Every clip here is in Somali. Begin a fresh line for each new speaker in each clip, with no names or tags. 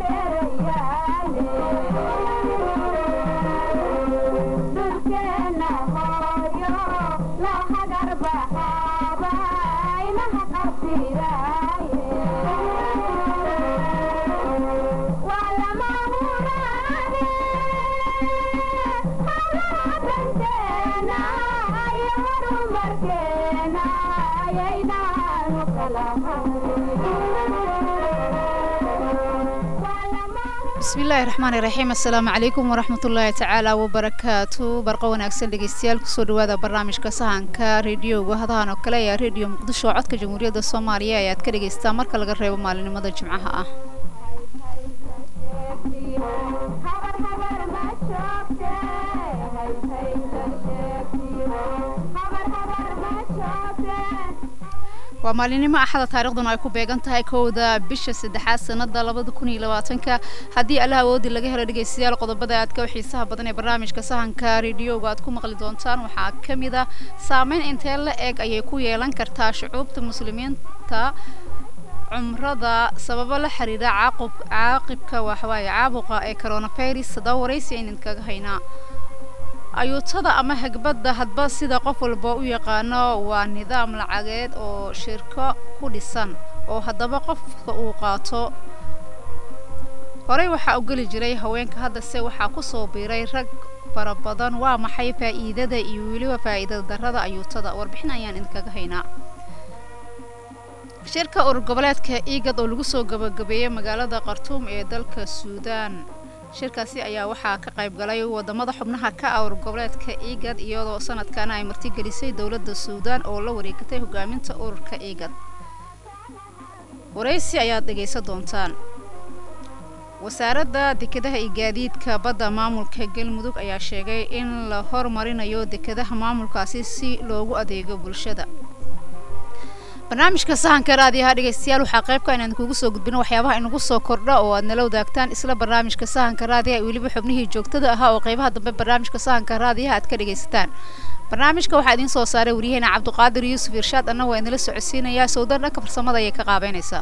bismillaahi raxmaani raxiim assalaamu calaykum waraxmatullaahi tacaala wabarakaatu barqa wanaagsan dhegeystayaal kusoo dhawaada barnaamijka sahanka rediyoga hadahan oo kale ayaa rediyo muqdisho codka jamhuuriyadda soomaaliya ayaad ka dhegaystaa marka laga reebo maalinimada jimcaha ah waa maalinimo axada taariikhduna ay ku beegan tahay kowda bisha saddexaad sanada labada kun iyo labaatanka haddii allah awoodi laga helo dhegeystayaal qodobada aadka u xiisaha badan ee barnaamijka sahanka rediyoga aad ku maqli doontaan waxaa ka mid a saameyn intee la eg ayay ku yeelan kartaa shucuubta muslimiinta cumrada sababo la xiriira caaqub caaqibka waxawaaye caabuqa ee coronavirus haddaba waraysi aynan kaga haynaa ayuutada ama hagbadda hadba sida qof walba u yaqaano waa nidaam lacageed oo shirko ku dhisan oo haddaba qofka uu qaato horey waxaa u geli jiray haweenka haddase waxaa kusoo biiray rag fara badan waa maxay faa'iidada iyo weliba faa'iidada darrada ayuutada warbixin ayaan idinkaga haynaa shirka urur goboleedka igad oo lagu soo gabagabeeyey magaalada khartuum ee dalka suudaan shirkaasi ayaa waxaa ka qayb galay wadamada xubnaha ka ah urur goboleedka igad iyadoo sanadkana ay martigelisay dowladda suudaan oo la wareegatay hogaaminta ururka igad waraysi ayaad dhegaysan doontaan wasaaradda dekedaha iyo gaadiidka badda maamulka galmudug ayaa sheegay in la hormarinayo dekedaha maamulkaasi si loogu adeego bulshada barnaamijka sahanka raadiyaha dhegeystayaal waxaa qaybka inaan kugu soo gudbino waxyaabaha inagu soo kordha oo aad nala wadaagtaan isla barnaamijka sahanka raadiyaha iyo weliba xubnihii joogtada ahaa oo qaybaha dambe barnaamijka sahanka raadiyaha aad ka dhegaysataan barnaamijka waxaa idiin soo saaray waryaheena cabdiqaadir yuusuf irshaad anna waa idinla socodsiinayaa sowdan dhanka farsamada ayay ka qaabeynaysaa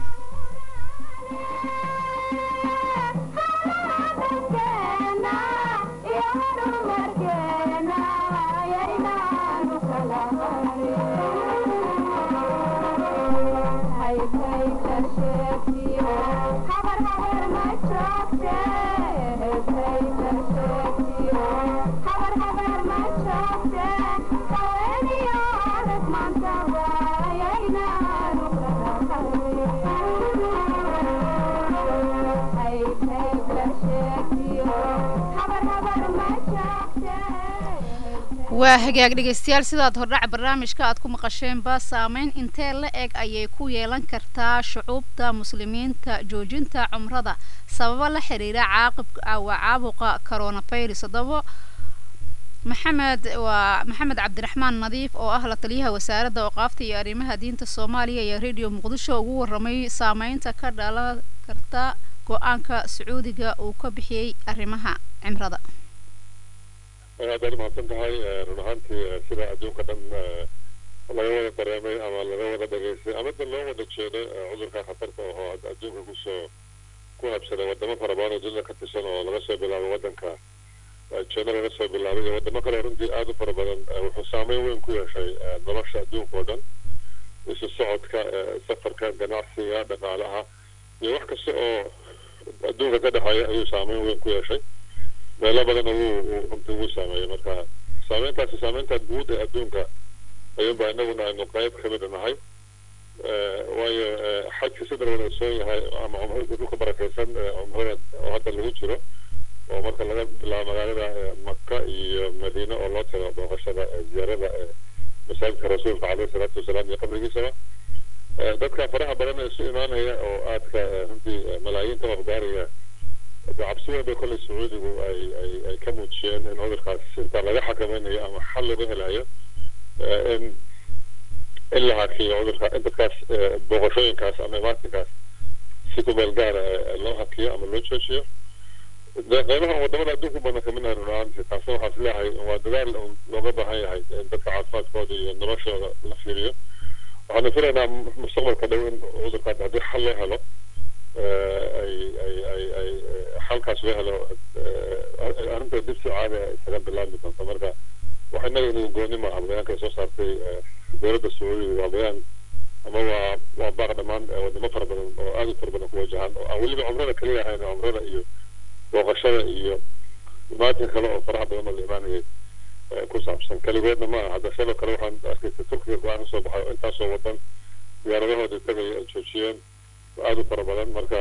waa hagaag dhegeystayaal sidaad hordhac barnaamijka aad ku maqasheenba saameyn intee la eg ayay ku yeelan kartaa shucuubta muslimiinta joojinta cumrada sababo la xiriira caaqib waa caabuqa coronavirus haddaba maxamed waa maxamed cabdiraxmaan nadiif oo ah la taliyaha wasaaradda oqaafta iyo arrimaha diinta soomaaliya iyo radio muqdisho ugu warramay saameynta ka dhalan karta go-aanka sacuudiga uu ka bixiyey arrimaha cimrada
aad aad umahadsan tahay run ahaantii sida adduunka dhan laga wada dareemay ama laga wada dhageystay ama da loo wada jeeday cudurka khatarta ahoo hadda adduunka kusoo ku habsaday wadamo fara badan oo dunida ka tirsan oo laga soo bilaabay waddanka jina laga soo bilaabay iyo wadamo kale runtii aada u fara badan wuxuu saameyn weyn ku yeeshay nolosha adduunka oo dhan isu socodka safarka ganacsiga dhaqaalaha iyo wax kasta oo adduunka ka dhexeeya ayuu saameyn weyn ku yeeshay meelo badanna wuu runtii wuu saameeyey marka saameyntaasi saameynta guud ee adduunka ayuunba inaguna aynu qayb kamid nahay waayo xajka sida wada ogsoon yahay ama cumrada dhulka barakeysan cumrada oo hadda lagu jiro oo marka laga bilaabo magaalada maka iyo madiine oo loo tago booqashada ziyaarada masaajidka rasuulka caleyhi salaatu wasalaam iyo qabrigiisaba dadka faraha badan ee isu imaanaya oo aadka runtii malaayiinta wafgaaraya cabsi weyn bay kolley sacuudigu ay ay ay ka muujiyeen in cudurkaas inta laga xakameynayo ama xal laga helayo in in la hakiyo cudurka in dadkaas booqashooyinkaas ama imaatinkaas si ku meel gaara loo hakiyo ama loo joojiyo qeybaha wadamada adduunka badan kamid nahay run ahaantii taasna waxaa is leeyahay waa dadaal looga baahan yahay in dadka caafimaadkooda iyo noloshooda la fiiriyo waxaanu filaynaa mustaqbalka dhow in cudurkaas haddii xal loo helo ay ay ay halkaas loo helo arrinta dib si caadi ah isaga bilaabmi doonta marka waxa innaga inuu gooni maaha bayaanka ay soo saartay dowladda sacuudiga waa bayaan ama waa waa baaq dhammaan wadamo fara badan oo aad u fara badan ku wajahan oo aan weliba cumrada kaliya ahayn cumrada iyo booqashada iyo imaatin kale oo faraha badan oo la imaanayay ku saabsan keligoodna ma aha hadda sidoo kale waxaan arkaysa turkiga go-aan kasoo baxay oo intaasoo wadan diyaaradahooda tagay ay joojiyeen aad u fara badan marka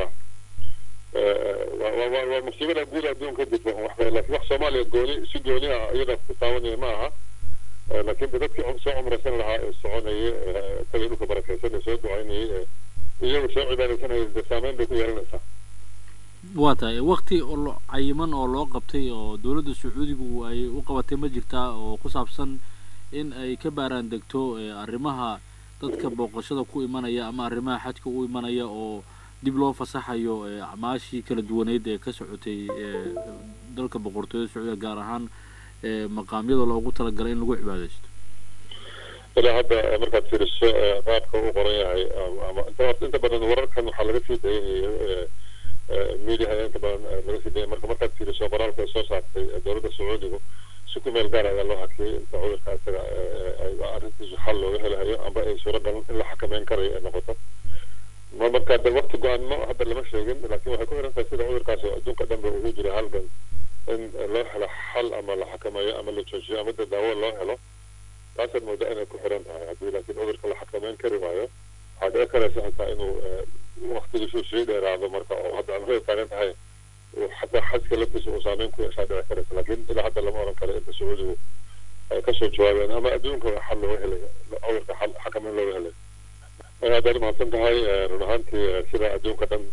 waa musiibada guud adduunka jirta waxba laakiin wax soomaaliya gooni si gooni ah iyada ku taabanaya ma aha laakiin de dadkii soo cumraysan lahaa ee soconayay tagay dhulka barakaysan ee soo ducaynayay iyagu soo cibaadaysanayay de saameyn bay ku yeelanaysaa
waa tahay wakti oo cayiman oo loo qabtay oo dowladda sacuudigu ay u qabatay ma jirtaa oo ku saabsan in ay ka baaraan degto arrimaha dadka booqashada ku imanaya ama arrimaha xajka u imanaya oo dib loo fasaxayo acmaashii kala duwaneyd ee ka socotay dalka boqortooyada sacuudiga gaar ahaan maqaamyada loogu talagalay in lagu cibaadaysto
ilaa hadda markaad fiiriso qaabka u qoran yahay ama inta badan wararkan waxaa laga sii dayanayay mediaha inta badan laga sii dayay marka markaad fiiriso qoraalka ay soo saartay dowladda sacuudigu si ku meel gaar ayaa loo hakiyay inta cudurka isaga arrintiisu xal looga helahayo amba ay suuragal in la xakameyn karayo ay noqoto ma marka de wakti go-aanno hadda lama sheegin laakiin waxay ku xiran tahay sida cudurkaas oo adduunka dhan ba ugu jira halgan in loo helo xal ama la xakameeyo ama la joojiyo ama de daawo loo helo taasaad moodaa inay ku xiran tahay haddii laakiin cudurka la xakameyn kari waayo waxaa dhici karaysa xitaa inuu waktigiisu sii dheeraado marka oo hadda cumrada taagan tahay xataa xajka laftiisa uu saameyn ku yeeshaa dhici karaysa laakiin ilaa hadda lama oran karo inta sacuudigu ay kasoo jawaabeen ama adduunka xal looga helay cudurka xal xakameyn looga helay aad aad mahadsan tahay run ahaantii sida adduunka dhan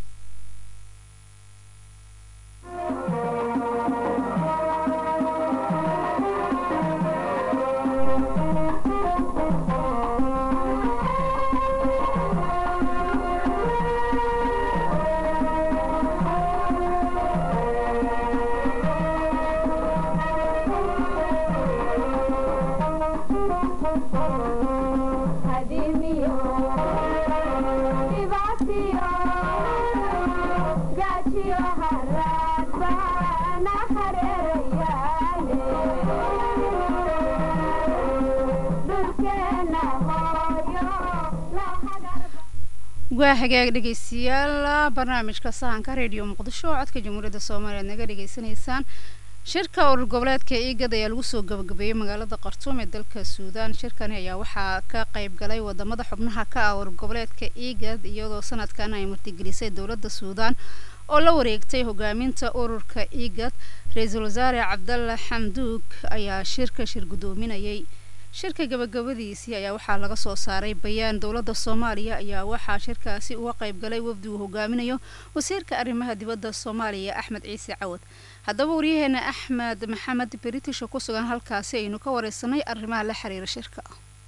waa hagaag dhegeystayaal barnaamijka sahanka radio muqdisho oo codka jamhuuriyadda soomaaliya ad naga dhegeysanaysaan shirka urur goboleedka igad ayaa lagu soo gabagabeeyey magaalada khartuum ee dalka suudaan shirkani ayaa waxaa ka qayb galay wadamada xubnaha ka ah urur goboleedka igad iyadoo sanadkan ay martigelisay dowladda suudaan oo la wareegtay hogaaminta ururka igad ra-iisul wasaare cabdalla xamduug ayaa shirka shir guddoominayay shirka gabagabadiisii ayaa waxaa laga soo saaray bayaan dowladda soomaaliya ayaa waxaa shirkaasi uga qayb galay wafdi uu hogaaminayo wasiirka arrimaha dibadda soomaaliya axmed ciise cawad haddaba waryaheena axmed maxamed beritisho ku sugan halkaasi aynu ka wareysanay arrimaha la xiriira shirka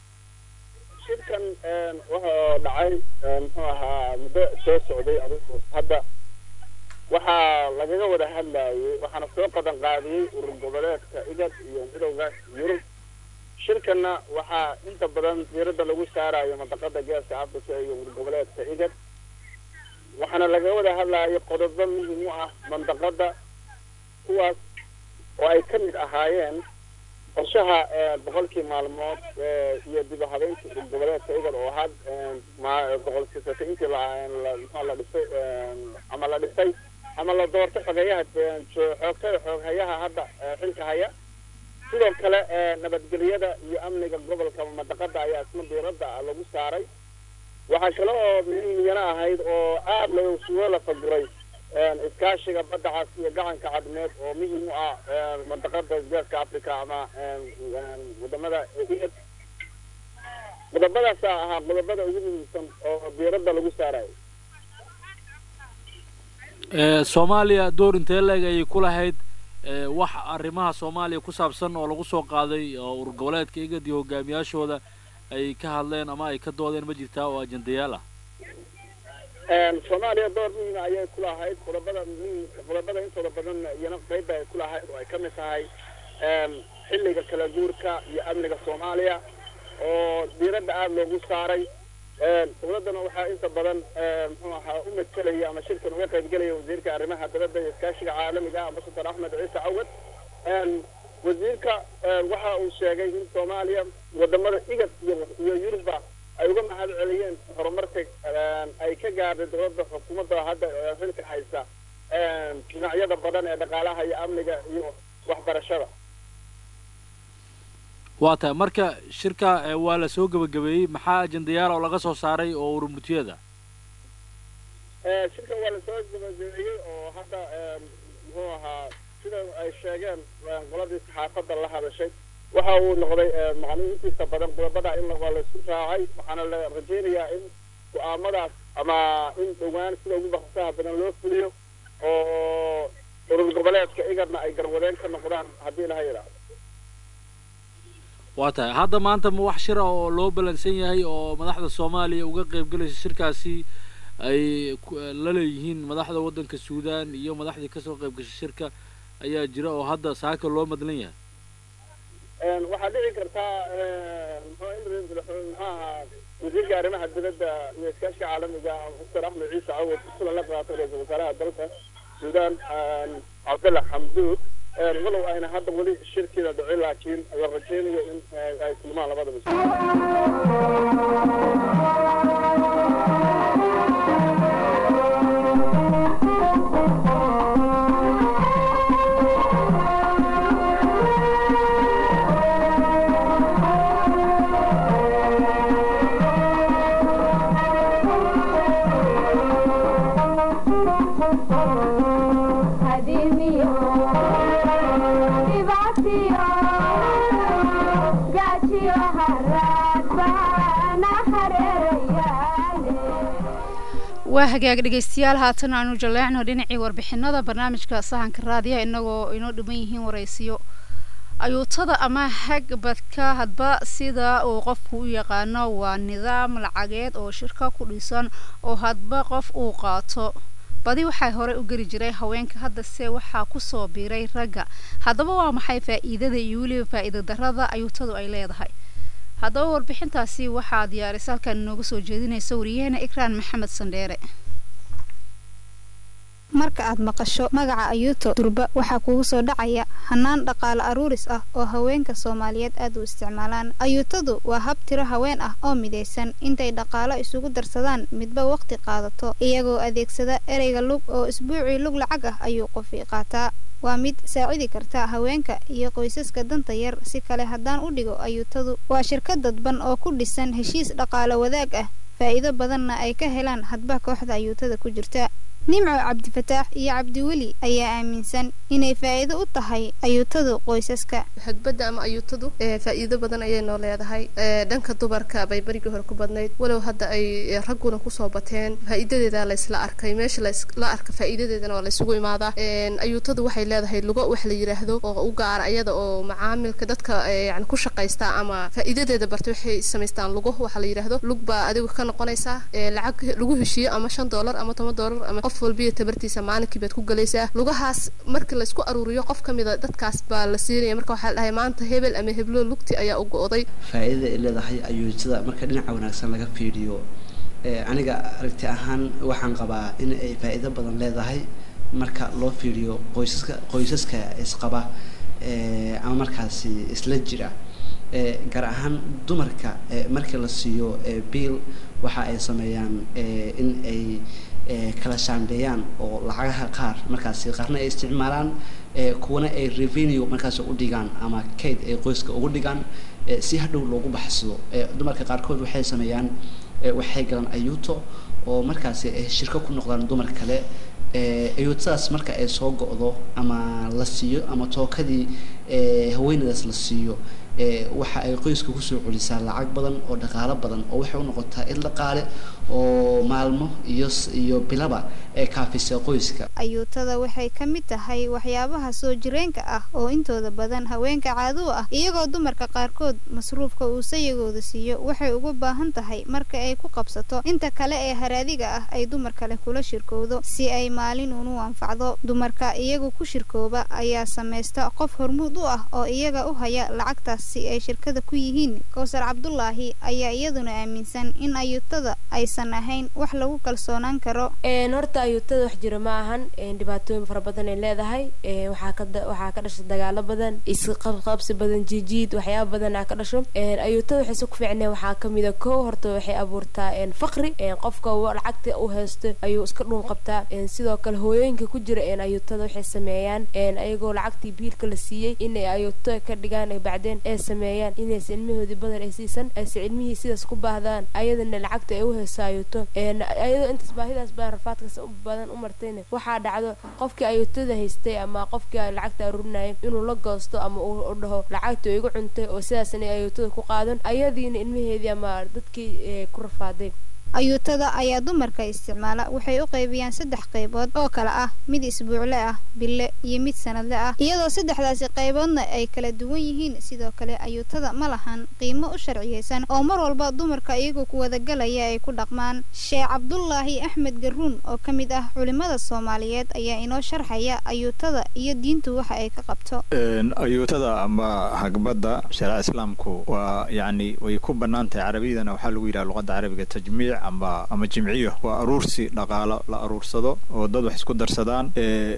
shirkan wuxuu dhacay muxuu ahaa muddo soo socday adigu hadda waxaa lagaga wada hadlayay waxaana soo qadan qaadiyey urur goboleedka igad iyo midowga yurub shirkanna waxaa inta badan diiradda lagu saarayo mandaqada geeska africa iyo urur goboleedka igad waxaana laga wada hadlayo qodobo muhim u ah mandaqada kuwaas oo ay ka mid ahaayeen qorshaha boqolkii maalmood iyo dib u habeyntii urur goboleedka igad oo had boqolkii sata intii la dhisay ama la dhisay ama la doortay xogeyaha xoogtada xooghayaha hadda xilka haya sidoo kale nabadgelyada iyo amniga gobolka mandaqada ayaa isna diiradda lagu saaray waxaa kale oo muhiimiyana ahayd oo aada loosuga la faguray iskaashiga badda cas iyo gacanka cadmeed oo muhiim u ah mandaqada geeska africa ama wadamada igad qodobadaasa ahaa qodobada ugu muhiimsan oo diiradda lagu saarayo
soomaaliya door intee leeg ayay ku lahayd wax arrimaha soomaaliya ku saabsan oo lagu soo qaaday oo urur goboleedka igad iyo hogaamiyaashooda ay ka hadleen ama ay ka doodeen ma jirtaa oo ajendayaal ah
soomaaliya door muhiima ayay ku lahayd qodobada muhiim qodobada intooda badan iyana qayba ay ku lahayd oo ay ka mid tahay xilliga kala guurka iyo amniga soomaaliya oo diiradda aada loogu saaray dowladdana waxaa inta badan muxuu ahaa u matalaya ama shirkan uga qaybgelaya wasiirka arrimaha dibadda iyo iskaashiga caalamiga ah ambasador axmed ciise cawad wasiirka waxa uu sheegay in soomaaliya wadamada igad iyo iyo yurubba ay uga mahad celiyeen horumarka ay ka gaadhay dowladda xukuumadda hadda xilka haysa dhinacyada badan ee dhaqaalaha iyo amniga iyo waxbarashada
waa tahay marka shirka waa la soo gebagabeeyey maxaa ajendayaal oo laga soo saaray oo urumutiyada
shirkan waa lasoo gebagabeeyey oo hadda muxuu ahaa sida ay sheegeen qoladii saxaafadda la hadashay waxa uu noqday macnihi intiisa badan qodobada in waa laisku raacay waxaana la rajaynayaa in go-aamadaas ama in dhowaan sida ugu baksaha badan loo fuliyo oo urur goboleedka igadna ay garwadeen ka noqdaan haddii laha yidhaahdo
waa tahay hadda maanta ma wax shira oo loo balansan yahay oo madaxda soomaaliya uga qaybgalaysa shirkaasi ay la leeyihiin madaxda waddanka suudaan iyo madaxdii kasoo qayb gashay shirka ayaa jira oo hadda saaka loo madlan yahay
waxaa dhici kartaa muxuu ahaa wasiirka arrimaha dibadda iyo iskaashiga caalamiga doctor axmed ciise cawad kulan la qaatay ra-iisul wasaaraha dalka suudaan cabdalla xamduud walow ayna hadda weli shirkiida dhicin laakiin la rajaynayo in ay kulmaan labada mas
waa hagaag dhegeystayaal haatan aanu jaleecno dhinacii warbixinada barnaamijka sahanka raadiyaha inagoo inoo dhiman yihiin waraysiyo ayuutada ama hagbadka hadba sida uu qofku u yaqaano waa nidaam lacageed oo shirka ku dhisan oo hadba qof uu qaato badi waxaa horey u geli jiray haweenka haddase waxaa kusoo biiray ragga haddaba waa maxay faa-iidada iyo weliba faa-iida darada ayuutadu ay leedahay haddaba warbixintaasi waxaa diyaarisa halkan inooga soo jeedinaysa wariyaheena ikraan maxamed sandheere
marka aad maqasho magaca ayuuto durba waxaa kugu soo dhacaya hanaan dhaqaale aruuris ah oo haweenka soomaaliyeed aad u isticmaalaan ayuutadu waa hab tiro haween ah oo midaysan intay dhaqaalo isugu darsadaan midba waqti qaadato iyagoo adeegsada ereyga lug oo isbuucii lug lacag ah ayuu qofi qaataa waa mid saacidi karta haweenka iyo qoysaska danta yar si kale haddaan u dhigo ayuutadu waa shirkad dadban oo ku dhisan heshiis dhaqaale wadaag ah faa'iido badanna ay ka helaan hadba kooxda ayuutada ku jirta nimco cabdifataax iyo cabdiweli ayaa aaminsan inay faa'iido u tahay ayuutadu qoysaska
hagbadda ama ayuutadu faa'iido badan ayay noo leedahay dhanka dumarka bay berigii hore ku badnayd walow hadda ay ragguna kusoo bateen faa'iidadeeda laysla arkay meesha la arka faa'iidadeedana waa laysugu imaadaa ayuutadu waxay leedahay lugo wax la yidhaahdo oo u gaara iyada oo macaamilka dadka yani ku shaqaysta ama faa'iidadeeda barta waxay samaystaan lugo waxa la yidhaahdo lug baa adigu ka noqonaysaa lacag lagu heshiiyo ama shan doolar ama toban doolar ama qof walbiya tabartiisa maalinkii baad ku galaysaa lugahaas markii laysku aruuriyo qof ka mida dadkaas baa la siinaya marka waxaa la dhahay maanta hebel ama heblo lugti ayaa u go-day
faa'iidada ay leedahay ayuutada marka dhinaca wanaagsan laga fiiriyo aniga aragti ahaan waxaan qabaa in ay faa'iido badan leedahay marka loo fiiriyo qoysaska qoysaska isqaba ama markaasi isla jira gaar ahaan dumarka markii la siiyo biil waxa ay sameeyaan in ay kala shaandheeyaan oo lacagaha qaar markaasi qaarna ay isticmaalaan kuwana ay revenue markaas u dhigaan ama kayd ay qoyska ugu dhigaan si hadhow loogu baxsado dumarka qaarkood waxay sameeyaan waxay galaan ayuuto oo markaasi ay shirko ku noqdaan dumar kale ayuutadaas marka ay soo go-do ama la siiyo ama tookadii haweenadaas la siiyo waxa ay qoyska kusoo celisaa lacag badan oo dhaqaalo badan oo waxay u noqotaa il dhaqaale oo maalmo iyo iyo bilaba ee kaafisa qoyska
ayuutada waxay ka mid tahay waxyaabaha soo jireenka ah oo intooda badan haweenka caado ah iyagoo dumarka qaarkood masruufka uu sayagooda siiyo waxay ugu baahan tahay marka ay ku qabsato inta kale ee haraadiga ah ay dumar kale kula shirkowdo si ay maalin unu anfacdo dumarka iyagu ku shirkooba ayaa samaysta qof hormuud u ah oo iyaga u haya lacagtaas si ay shirkada ku yihiin kowsar cabdulaahi ayaa iyaduna aaminsan in ayuutada aysan ahayn wax lagu kalsoonaan karo
horta ayuutada wax jiro ma ahan dhibaatooyin fara badan ay leedahay waxaa ka waxaa ka dhasha dagaalo badan isqabqabsi badan jijiid waxyaaba badan aa ka dhasho ayuutada waxay si ku fiicneen waxaa kamid a kow horta waxay abuurtaa faqri qofka lacagta u haysto ayuu iska dhuun qabtaa sidoo kale hooyooyinka ku jira ayuutada waxay sameeyaan ayagoo lacagtii biilka la siiyey inay ayuuto ka dhigaan bacdeen ay sameeyaan inaysa ilmahoodii badan ay siisan aysa cilmihii sidaas ku baahdaan ayadana lacagta ay u hayso ayuuto ayadoo intaas baahidaas badan rafaadkaas badan u martayna waxaa dhacdo qofkii ayuutada haystay ama qofkii lacagta aruurinayay inuu la goosto ama uu dhaho lacagta igu cuntay oo sidaasna ayuutada ku qaadan ayadiina ilmaheedii ama dadkii ku rafaaday
ayuutada ayaa dumarka isticmaala waxay u qaybiyaan saddex qaybood oo kale ah mid isbuucle ah bille iyo mid sanadle ah iyadoo saddexdaasi qayboodna ay kala duwan yihiin sidoo kale ayuutada ma lahan qiimo u sharciyeysan oo mar walba dumarka iyagoo ku wadagalaya ay ku dhaqmaan sheekh cabdulaahi axmed garuun oo ka mid ah culimmada soomaaliyeed ayaa inoo sharxaya ayuutada iyo diintu waxa ay ka qabto
ayuutada ama hagbadda shareeca islaamku waa yacni way ku bannaan tahay carabiyadana waxaa lagu yidhaha luqadda carabiga tajmiic ama ama jimciyo waa aruursi dhaqaalo la aruursado oo dad wax isku darsadaan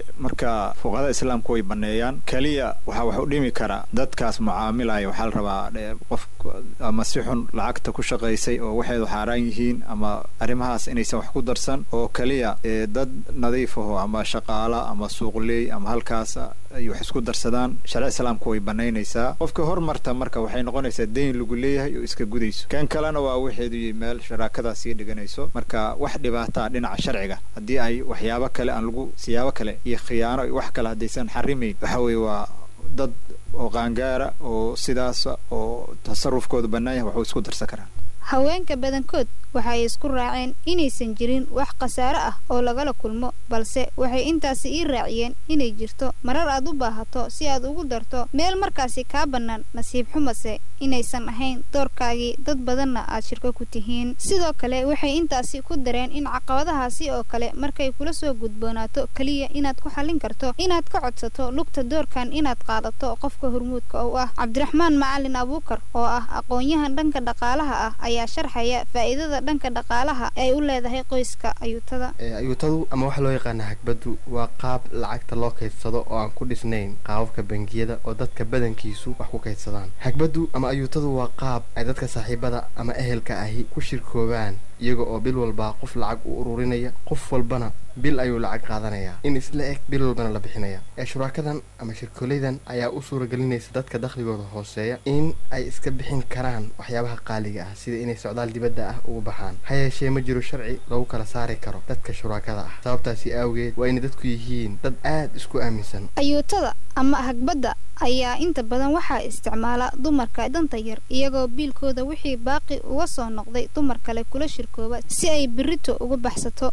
marka fuqahada islaamku way baneeyaan keliya waxaa wax u dhimi kara dadkaas mucaamilaya waxaa la rabaa qof ama si xun lacagta ku shaqaysay oo waxeedu xaaraan yihiin ama arrimahaas inaysan wax ku darsan oo keliya dad nadiif aho ama shaqaala ama suuqleey ama halkaas ay wax isku darsadaan shareec islaamku way banaynaysaa qofka hormarta marka waxay noqonaysaa dayn lagu leeyahay oo iska gudayso kan kalena waa waxeedu meel sharaakadaas sii dhiganayso marka wax dhibaataa dhinaca sharciga haddii ay waxyaabo kale aan lagu siyaabo kale iyo khiyaano iyo wax kale haddaysan xarimayn waxa weeye waa dad oo qaangaara oo sidaas oo tasarufkooda bannaan yahay waxuu isku darsan karaan
haweenka badankood waxay isku raaceen inaysan jirin wax khasaare ah oo lagala kulmo balse waxay intaasi ii raaciyeen inay jirto marar aad u baahato si aad ugu darto meel markaasi kaa bannaan nasiib xumase inaysan ahayn doorkaagii dad badanna aad shirko ku tihiin sidoo kale waxay intaasi ku dareen in caqabadahaasi oo kale markay kula soo gudboonaato keliya inaad ku xallin karto inaad ka codsato lugta doorkan inaad qaadato qofka hormuudka u ah cabdiraxmaan macalin abuukar oo ah aqoon-yahan dhanka dhaqaalaha ah ayaa sharxaya faa'iidada dhanka dhaqaalaha ay u leedahay qoyska ayuutada
ayuutadu ama waxaa loo yaqaana hagbaddu waa qaab lacagta loo kaydsado oo aan ku dhisnayn qaababka bangiyada oo dadka badankiisu wax ku kaydsadaan hagbaddu ama ayuutadu waa qaab ay dadka saaxiibada ama ehelka ahi ku shirkoobaan iyaga oo bil walba qof lacag u ururinaya qof walbana bil ayuu lacag qaadanayaa in isla eg bil walbana la bixinaya ee shuraakadan ama shirkoolaydan ayaa u suuragelinaysa dadka dakhligooda hooseeya in ay iska bixin karaan waxyaabaha qaaliga ah sida inay socdaal dibadda ah ugu baxaan ha yeeshee ma jiro sharci lagu kala saari karo dadka shuraakada ah sababtaasi awgeed waa inay dadku yihiin dad aad isku aaminsan
ayuutada ama hagbadda ayaa inta badan waxaa isticmaala dumarka danta yar iyagoo biilkooda wixii baaqi uga soo noqday dumar kale kula shirkooba si ay birito uga baxsato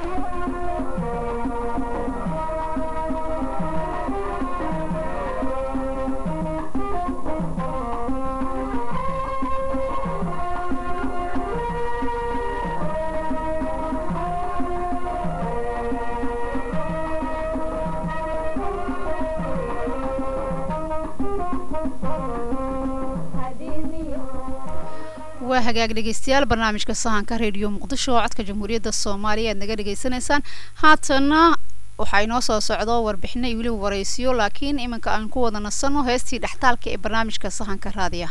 waa hagaag dhegeystayaal barnaamijka sahanka reediyo muqdisho oo codka jamhuuriyadda soomaaliya aad naga dhegeysanaysaan haatana waxaa inoo soo socdo warbixino iyo weliba waraysiyo laakiin iminka aan ku wada nasanno heestii dhextaalka ee barnaamijka sahanka raadiya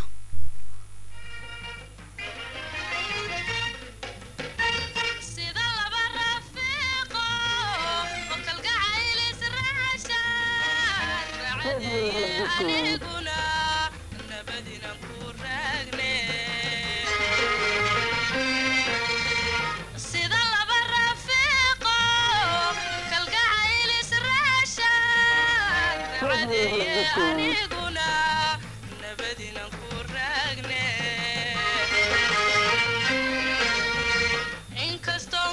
inkastoo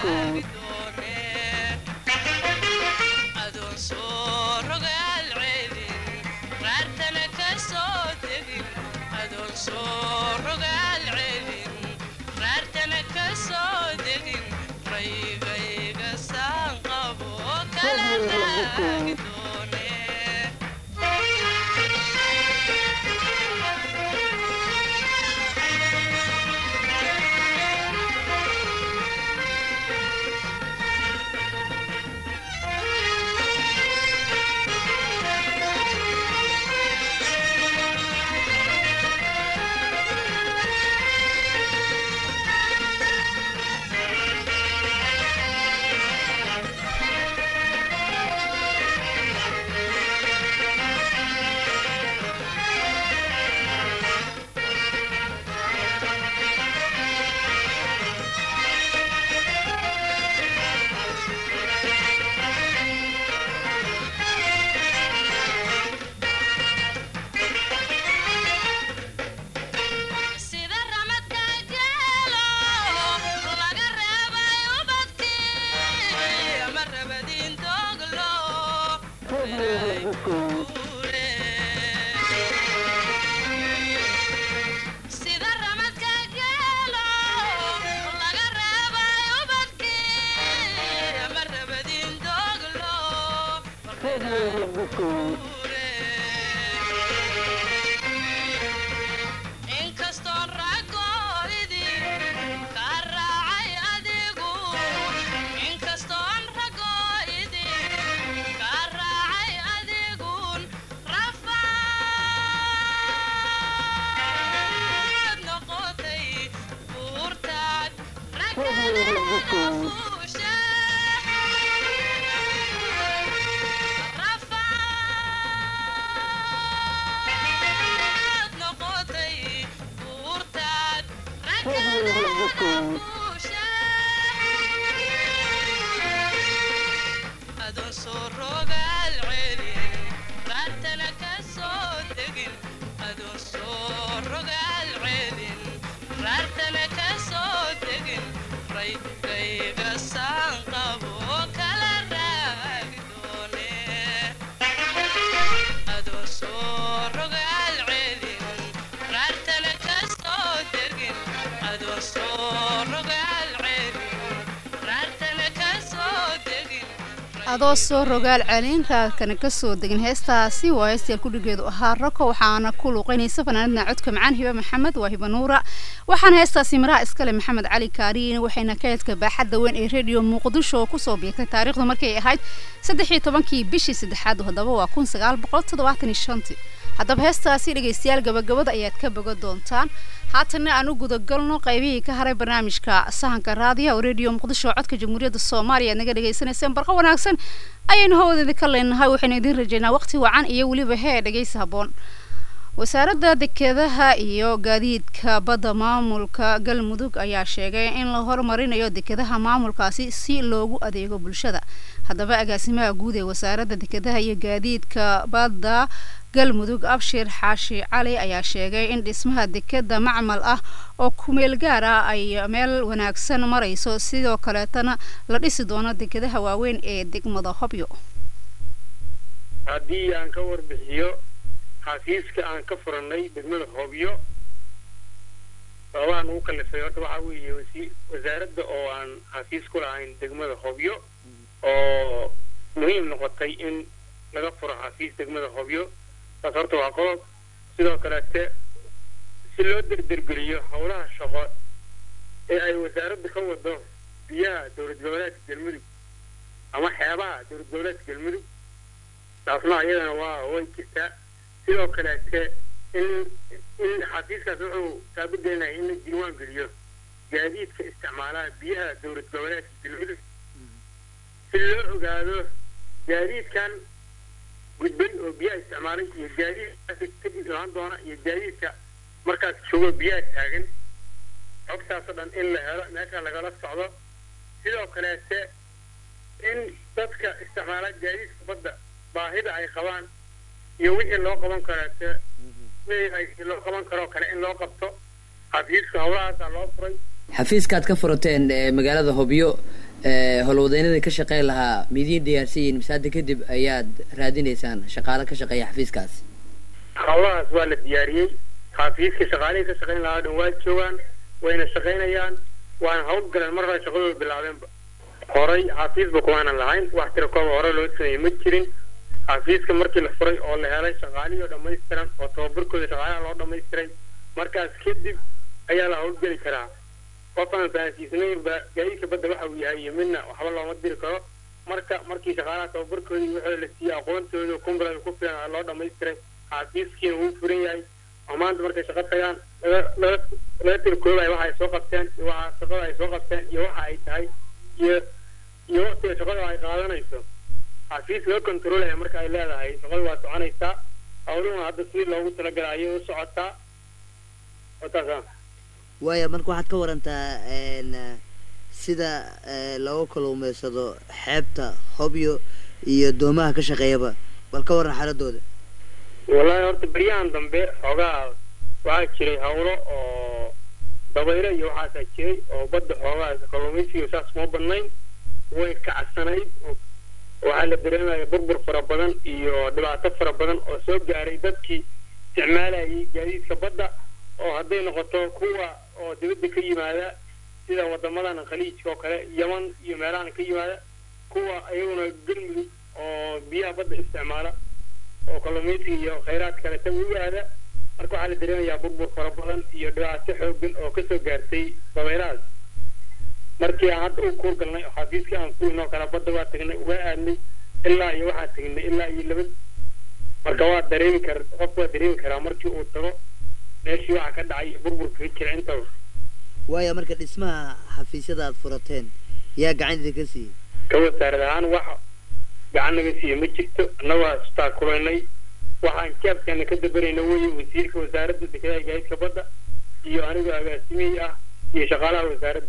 adoo soo rogaal celin raadkana kasoo degin heestaasi waa heestayaal kudhigeedu ahaa rako waxaana ku luuqeynaysa fanaanadna codka macaan hibe maxamed waa hiba nuura waxaana heestaasi miraha iskale maxamed cali kaariin waxayna kaedka baaxadda weyn ee redio muqdisho oo kusoo biirtay taariikhdu markay ahayd saddex iyo tobankii bishii saddexaad haddaba waa kun sagaal boqol toddobaatan iyo shantii haddaba heestaasi dhegaystayaal gabagabada ayaad ka boga doontaan haatana aan u gudagalno qaybihii ka haray barnaamijka sahanka raadiya oo redio muqdisho codka jamhuuriyadda soomaaliya aad naga dhagaysanayseen barqa wanaagsan ayaynu hawadeeda ka leenahay waxaynu idiin rajaynaa waqti wacan iyo weliba hee dhegaysi habboon wasaaradda dekedaha iyo gaadiidka badda maamulka galmudug ayaa sheegay in la horumarinayo dekedaha maamulkaasi si loogu adeego bulshada haddaba agaasimaha guud ee wasaaradda dekedaha iyo gaadiidka badda galmudug abshir xaashi cali ayaa sheegay in dhismaha dekeda macmal ah oo kumeel gaar ah ay meel wanaagsan marayso sidoo kaleetana la dhisi doono dekedaha waaweyn ee degmada hobyo
haddii aan ka warbixiyo xafiiska aan ka furannay degmada hobyo sababahan ugu kalifay horta waxaa weeye wasi wasaaradda oo aan xafiis ku lahayn degmada hobyo oo muhiim noqotay in laga furo xafiis degmada hobyo taas horta waa qodob sidoo kaleete si loo derdergeliyo howlaha shaqo ee ay wasaaradda ka wado biyaha dowlad goboleedka galmudug ama xeebaha dowlad goboleedka galmudug taasna iyadana waa way jirtaa sidoo kaleete in in xafiiskaas wuxuu taabagelinaya in la diiwaan geliyo gaadiidka isticmaalaha biyaha dowlad goboleedka galmudug si loo ogaado gaadiidkan gudbay oo biyaha isticmaalay iyo gaadiidkaas kadib imaan doona iyo gaadiidka markaas joogo biyaha taagan xogtaasoo dhan in la helo meesha lagala socdo sidoo kaleete in dadka isticmaala gaadiidka badda baahida ay qabaan iyo wixii loo qaban kaleete wixii loo qaban karoo kale in loo qabto xafiiska howlahaasaa loo furay
xafiiskaad ka furateen ee magaalada hobyo ee howlwadeynada ka shaqeyn lahaa midiin diyaarsan yihiin mise hadda kadib ayaad raadinaysaan shaqaale ka shaqeeya xafiiskaas
howlahaas waa la diyaariyey xafiiska shaqaalihii ka shaqeyn lahaa dhan waa joogaan wayna shaqaynayaan waana hawl galeen mar hore shaqadooda bilaabeenba horay xafiisba kumaanan lahayn wax tira kooba hore loo sameeyey ma jirin xafiiska markii la furay oo la helay shaqaalihii oo dhammaystiran oo tababarkooda shaqaalaha loo dhammaystiray markaas kadib ayaa la howlgeli karaa qof aan fahansiisnayn ba gaadiidka badda waxa uu yahay iyo midna waxba looma diri karo marka markii shaqaalaha tababarkooda iyo wixii la siiyey aqoontooda kumbrada ku filan loo dhammaystiray xafiiskiina wuu furan yahay oo maanta markay shaqo tagaan laga laga laga tirkoobayo waxa ay soo qabteen iyo waxa shaqada ay soo qabteen iyo waxa ay tahay iyo iyo waqtiga shaqada ay qaadanayso xafiis loo kontroolaya marka ay leedahay shaqadu waa soconaysaa howluhuna hadda sidii loogu talagalay ayay u socotaa wataasa
waaya marka waxaad ka warantaa een, sida ee, looga kaluumeysado xeebta hobyo iyo doomaha ka shaqeeyaba bal ka waran xaaladooda
wallahi horta beryahan dambe xoogaa waxaa jiray hawlo oo dabaylo iyo waxaasaa jiray oo badda xoogaa kalluumaysiga saas kuma badnayn way kacsanayd oo waxaa la dareemaya burbur fara badan iyo dhibaato fara badan oo soo gaaray dadkii isticmaalayay gaadiidka badda oo hadday noqoto kuwa oo dibadda ka yimaada sida wadamadan khaliijka oo kale yaman iyo meelahan ka yimaada kuwa iyaguna galmudug oo biyaha badda isticmaala oo kalluumaysiga iyo khayraad kale ta u aada marka waxaa la dareemayaa burbur fara badan iyo dhibaato xoogan oo kasoo gaartay dabaylahaas markii aan hadda u kuur galnay oo xafiiskii aan kuwinoo kale badda waa tagnay uga aadnay ilaa iyo waxaan tagnay ilaa iyo laba marka waa dareemi kar qofku waa dareemi karaa markii uu tago meeshii waxa ka dhacay iyo burburka ka jira intaba
waaya marka dhismaha xafiisyada aad furateen yaa gacan idinka siiyey
ka wasaarad ahaan wax gacan naga siiya ma jirto annagoo hastaa kulaynay waxaan jaabkeena ka dabarayna weye wasiirka wasaaradda dekedaha gaadiidka badda iyo anigoo agaasimihii ah iyo shaqaalaha wasaaradda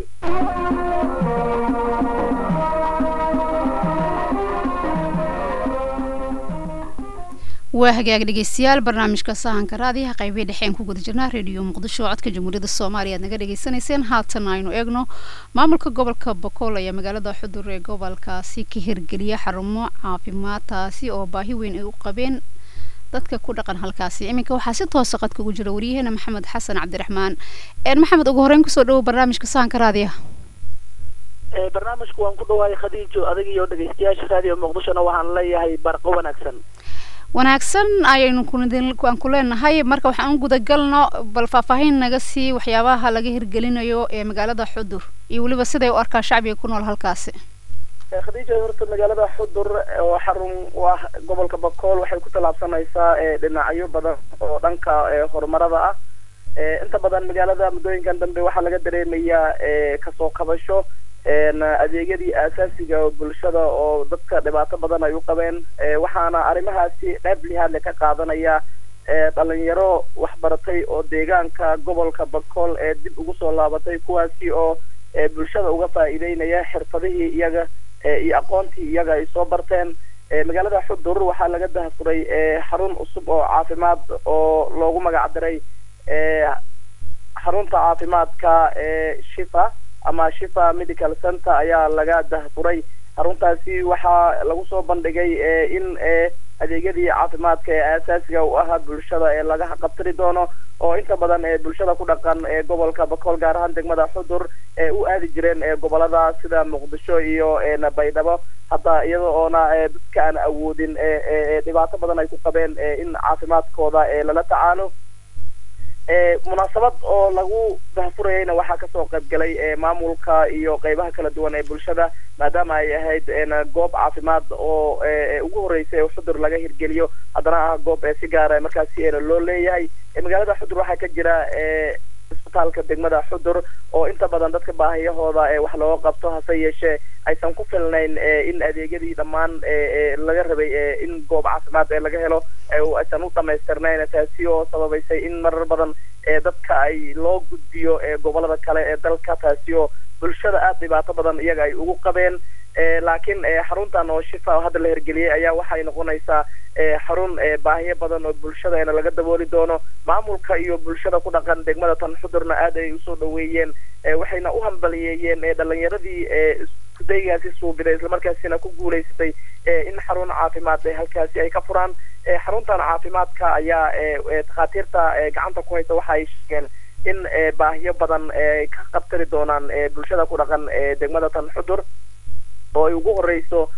waa hagaag dhegeystayaal barnaamijka sahanka raadiyaha qaybihii dhexe aan ku guda jirnaa reediyo muqdisho codka jamhuuriyadda soomaaliya aad naga dhegeysanayseen haatan aynu eegno maamulka gobolka bokool ayaa magaalada xudur ee gobolkaasi ka hirgeliya xarumo caafimaad taasi oo baahi weyn ay u qabeen dadka ku dhaqan halkaasi iminka waxaa si toosa qadka ugu jira waryaheena maxamed xasan cabdiraxmaan maxamed ugu horeyn kusoo dhawo barnaamijka sahanka raadiyaha
barnaamijku waan ku dhawaayay khadiijo adag iyo dhegeystayaasha raadiyo muqdishona waxaan leeyahay barqo wanaagsan
wanaagsan ayaynu aan ku leenahay marka waxaan u gudagalno bal faahfaahin naga sii waxyaabaha laga hirgelinayo ee magaalada xudur iyo weliba siday u arkaan shacbiga ku nool halkaasi
khadiija horta magaalada xudur oo xarun u ah gobolka bakool waxay ku tallaabsanaysaa dhinacyo badan oo dhanka horumarada ah inta badan magaalada muddooyinkan dambe waxaa laga dareemayaa kasoo kabasho adeegyadii aasaasiga bulshada oo dadka dhibaato badan ay u qabeen waxaana arrimahaasi qayb lihaadle ka qaadanaya dhalinyaro waxbaratay oo deegaanka gobolka bakool ee dib ugu soo laabatay kuwaasi oo bulshada uga faa'iideynaya xirfadihii iyaga iyo aqoontii iyaga ay soo barteen magaalada xudur waxaa laga dahafuray xarun cusub oo caafimaad oo loogu magac diray xarunta caafimaadka shifa ama shifa medical center ayaa laga dahfuray xaruntaasi waxaa lagu soo bandhigay in adeegyadii caafimaadka ee aasaasiga u ahaa bulshada ee laga qabtiri doono oo inta badan ee bulshada ku dhaqan ee gobolka bakool gaar ahaan degmada xudur ee u aadi jireen ee gobolada sida muqdisho iyo baydhabo hadda iyada oona dadka aan awoodin dhibaato badan ay ku qabeen in caafimaadkooda lala tacaalo munaasabad oo lagu dahfurayayna waxaa kasoo qayb galay maamulka iyo qeybaha kala duwan ee bulshada maadaama ay ahayd goob caafimaad oo ugu horeysay oo xudur laga hirgeliyo haddana ah goob si gaara markaasi loo leeyahay magaalada xudur waxaa ka jira isbitaalka degmada xudur oo inta badan dadka baahiyahooda wax looga qabto hase yeeshee aysan ku filnayn in adeegyadii dhammaan laga rabay in goob caafimaad ee laga helo aysan u dhamaystirnayn taasi oo sababaysay in marar badan dadka ay loo gudbiyo gobolada kale ee dalka taasi oo bulshada aada dhibaato badan iyaga ay ugu qabeen laakiin xaruntan oo shifa oo hadda la hirgeliyey ayaa waxay noqonaysaa xarun baahiyo badan oo bulshadaena laga dabooli doono maamulka iyo bulshada ku dhaqan degmada tan xudurna aad ay usoo dhaweeyeen waxayna u hambaliyeeyeen dhalinyaradii iskudaygaasi suubiday islamarkaasina ku guulaysatay in xarun caafimaad halkaasi ay ka furaan xaruntan caafimaadka ayaa takhaatiirta gacanta ku haysa waxa ay sheegeen in baahiyo badan ka qabtari doonaan bulshada ku dhaqan degmada tan xudur oo ay ugu horeyso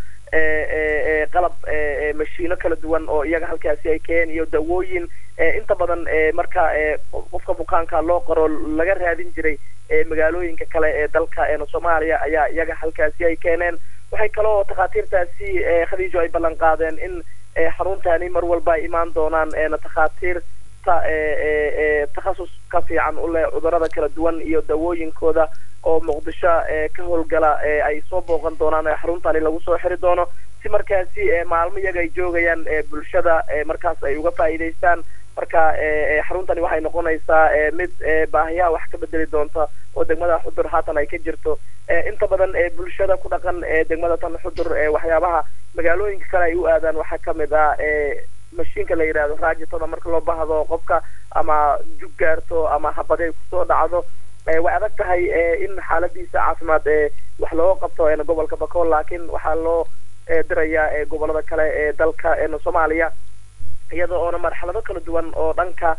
qalab mashiino kala duwan oo iyaga halkaasi ay keen iyo dawooyin inta badan marka qofka bukaanka loo qoro laga raadin jiray magaalooyinka kale ee dalka soomaaliya ayaa iyaga halkaasi ay keeneen waxay kaloo takhaatiirtaasi khadiijo ay ballan qaadeen in xaruntani mar walba ay imaan doonaan takhaatiirta takhasus ka fiican u leh cudurada kala duwan iyo dawooyinkooda oo muqdisho ka howlgala ay soo booqan doonaan xaruntani lagu soo xiri doono si markaasi maalmo iyaga ay joogayaan bulshada markaas ay uga faa'iidaystaan marka xaruntani waxay noqonaysaa mid baahiyaha wax ka bedeli doonta oo degmada xudur haatan ay ka jirto inta badan bulshada ku dhaqan degmada tan xudur waxyaabaha magaalooyinka kale ay u aadaan waxaa kamid ah mashiinka la yidhahdo raajitada marka loo baahdo qofka ama jug gaarto ama habadey kusoo dhacdo way adag tahay in xaaladiisa caafimaad wax looga qabto gobolka bakool laakiin waxaa loo dirayaa gobolada kale ee dalka soomaaliya iyada oona marxalado kala duwan oo dhanka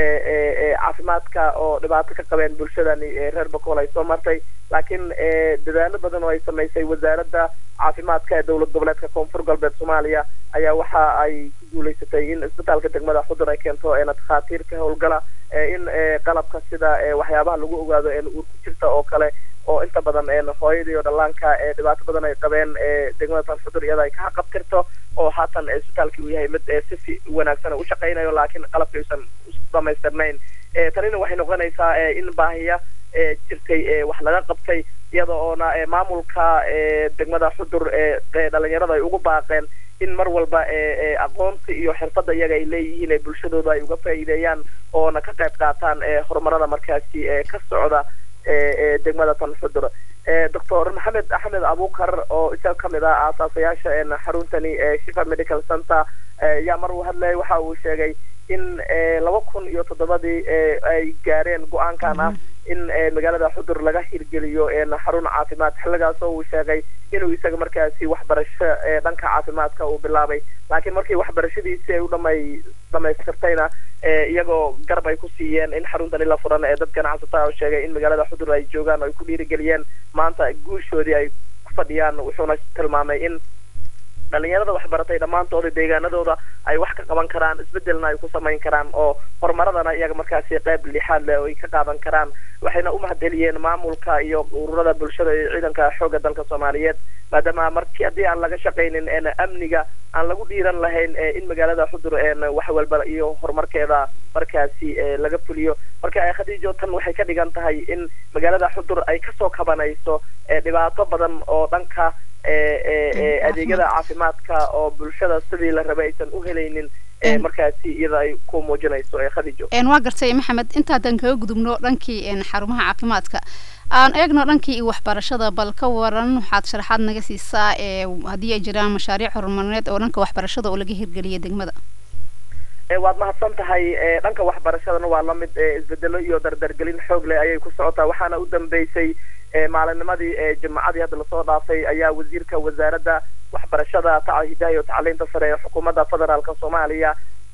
caafimaadka oo dhibaato ka qabeen bulshadani reer bakool ay soo martay laakiin dadaalo badan oo ay samaysay wasaaradda caafimaadka ee dowlad goboleedka koonfur galbeed soomaaliya ayaa waxa ay ku guulaysatay in isbitaalka degmada xudur ay keento takhaatiir ka howlgala in qalabka sida waxyaabaha lagu ogaado uur ku jirta oo kale oo inta badan hooyada iyo dhallaanka dhibaato badan ay qabeen degmada tan xudur iyada ay ka haqabtirto oo haatan isbitaalkii uu yahay mid si wanaagsan u shaqaynayo laakiin qalabka aysan dhamaystirnayn tanina waxay noqonaysaa in baahiya jirtay wax laga qabtay iyada oona maamulka degmada xudur dhalinyarada ay ugu baaqeen in mar walba aqoonta iyo xirfadda iyaga ay leeyihiin ee bulshadooda ay uga faa'iideeyaan oona ka qayb qaataan horumarada markaasi ka socda degmada tan xudur doctor maxamed axmed abukar oo isaga kamid ah aasaasayaasha xaruntani shifa medical center yaa mar uu hadlayay waxa uu sheegay in laba kun iyo toddobadii ay gaareen go-aankan ah in magaalada xudur laga hirgeliyo xarun caafimaad xilligaas oo uu sheegay inuu isaga markaasi waxbarasho dhanka caafimaadka uu bilaabay laakiin markii waxbarashadiisi ay u dhamay dhamaystirtayna iyagoo garab ay ku siiyeen in xaruntani la furan ee dad ganacsataa oo sheegay in magaalada xudur ay joogaan oo ay ku dhiirigeliyeen maanta guushoodii ay ku fadhiyaan wuxuuna tilmaamay in dhalinyarada waxbaratay dhammaantooda deegaanadooda ay wax ka qaban karaan isbedelna ay ku samayn karaan oo horumaradana iyaga markaasi qayb lixaad leh oo ay ka qaadan karaan waxayna u mahadceliyeen maamulka iyo ururada bulshada iyo ciidanka xoogga dalka soomaaliyeed maadaama markii haddii aan laga shaqaynin amniga aan lagu dhiiran lahayn in magaalada xudur wax walba iyo horumarkeeda markaasi laga fuliyo marka khadiijo tan waxay ka dhigan tahay in magaalada xudur ay kasoo kabanayso dhibaato badan oo dhanka adeegyada caafimaadka oo bulshada sidii la rabay aysan u helaynin markaasi iyada ay ku muujinayso khadiijo
waa gartay maxamed intaadan kaga gudubno dhankii xarumaha caafimaadka aan eegno dhankii waxbarashada bal ka waran waxaad sharaxaad naga siisaa haddii ay jiraan mashaariic horumarineed oo dhanka waxbarashada oo laga hirgeliyay degmada
waad mahadsan tahay dhanka waxbarashadana waa lamid isbedelo iyo dardargelin xoog leh ayay ku socotaa waxaana u dambeysay maalinnimadii jimacadii hadda lasoo dhaafay ayaa wasiirka wasaaradda waxbarashada hidaha iyo tacliinta sare ee xukuumadda federaalka soomaaliya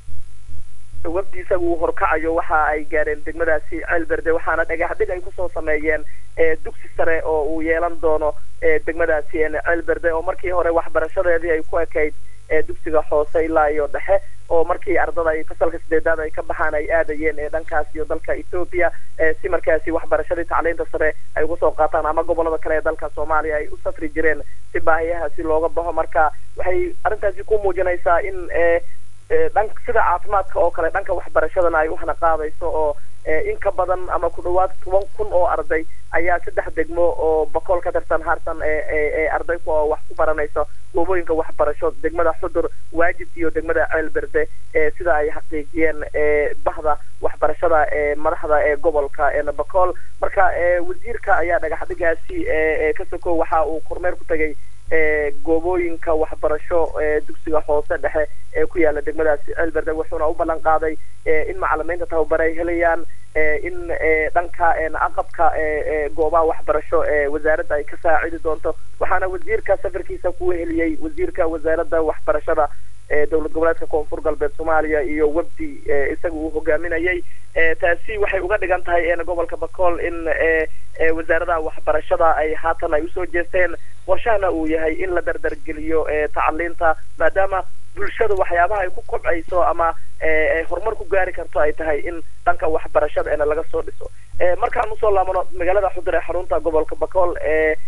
wafdi isaga uu horkacayo waxa ay gaareen degmadaasi ceelberde waxaana dhagaxdhig ay kusoo sameeyeen dugsi sare oo uu yeelan doono degmadaasi ceelberde oo markii hore waxbarashadeedii ay ku ekayd dugsiga hoose ilaa iyo dhexe oo markii ardada ay fasalka sideedaad ay ka baxaan ay aadayeen ee dhankaas iyo dalka ethoopia si markaasi waxbarashadii tacliinta sare ay uga soo qaataan ama gobolada kale ee dalka soomaaliya ay u safri jireen si baahiyahaasi looga baxo marka waxay arrintaasi ku muujinaysaa in dhan sida caafimaadka oo kale dhanka waxbarashadana ay uhana qaadayso oo in ka badan ama ku dhawaad toban kun oo arday ayaa saddex degmo oo bakool ka tirsan harsan ee arday oo wax ku baranayso goobooyinka waxbarasho degmada xudur waajib iyo degmada ceelberde sida ay xaqiijiyeen bahda waxbarashada ee madaxda ee gobolka bakool marka wasiirka ayaa dhagaxdhigaasi ka soko waxa uu kormeer ku tegay goobooyinka waxbarasho dugsiga hoose dhexe ee ku yaala degmadaasi ceelberde wuxuuna u ballan qaaday in macalimiinta tababare ay helayaan in dhanka aqabka goobaha waxbarasho ee wasaaradda ay ka saacidi doonto waxaana wasiirka safarkiisa ku heliyey wasiirka wasaaradda waxbarashada ee dowlad goboleedka koonfur galbeed soomaaliya iyo webdi isaga uu hogaaminayay taasi waxay uga dhigan tahay gobolka bakool in wasaaradaha waxbarashada ay haatan ay usoo jeesteen qorshahana uu yahay in la dardargeliyo tacaliinta maadaama bulshada waxyaabaha ay ku kobcayso ama horumar ku gaari karto ay tahay in dhanka waxbarashada ena laga soo dhiso markaan usoo laabano magaalada xudur ee xarunta gobolka bakool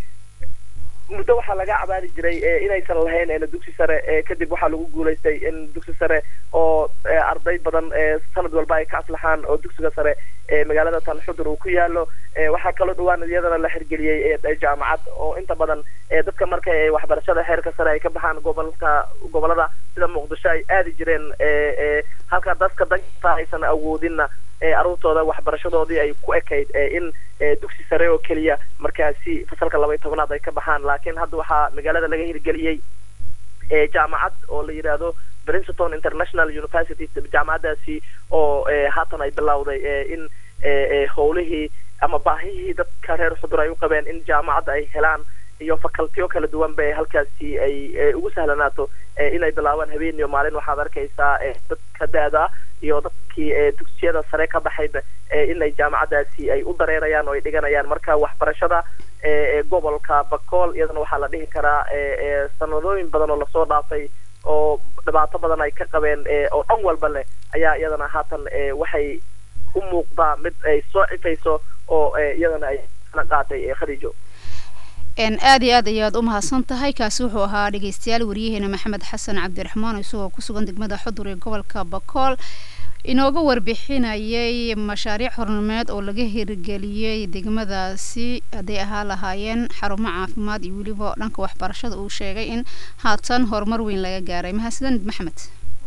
muddo waxaa laga cabaadi jiray inaysan lahayn dugsi sare kadib waxaa lagu guulaystay in dugsi sare oo arday badan sanad walba ay ka aflaxaan oo dugsiga sare magaalada tan xudur uu ku yaalo waxaa kaloo dhawaan iyadana la xirgeliyey jaamacad oo inta badan dadka marka ay waxbarashada xeerka sare ay ka baxaan gobolka gobolada sida muqdisho ay aadi jireen halka dadka danta aysan awoodinna aruurtooda waxbarashadoodii ay ku ekayd in dugsi sare oo keliya markaasi fasalka laba iyo tobanaad ay ka baxaan laakiin hadda waxaa magaalada laga hirgeliyey jaamacad oo la yidhaahdo princeton international university jaamacadaasi oo haatan ay bilowday in howlihii ama baahihii dadka reer xudur ay u qabeen in jaamacadda ay helaan iyo facultiyo kala duwan ba halkaasi ay ugu sahlanaato inay bilaabaan habeen iyo maalin waxaad arkaysaa dadka da-da iyo dadkii dugsiyada sare ka baxayba inay jaamacadaasi ay u dareerayaan oo ay dhiganayaan marka waxbarashada gobolka bakool iyadana waxaa la dhihi karaa sanadooyin badan oo lasoo dhaafay oo dhibaato badan ay ka qabeen oo dhan walba leh ayaa iyadana haatan waxay u muuqdaa mid ay soo cifayso oo iyadana ay na qaatay khadiijo
aada iyo aad ayaad u mahadsan tahay kaasi wuxuu ahaa dhegeystayaal wariyaheena maxamed xasan cabdiraxmaan isagoo ku sugan degmada xudur ee gobolka bakool inooga warbixinayay mashaariic hornumeed oo laga hirgeliyey degmadaasi hadday ahaa lahaayeen xarumo caafimaad iyo weliba dhanka waxbarashada uu sheegay in haatan horumar weyn laga gaaray mahadsanid maxamed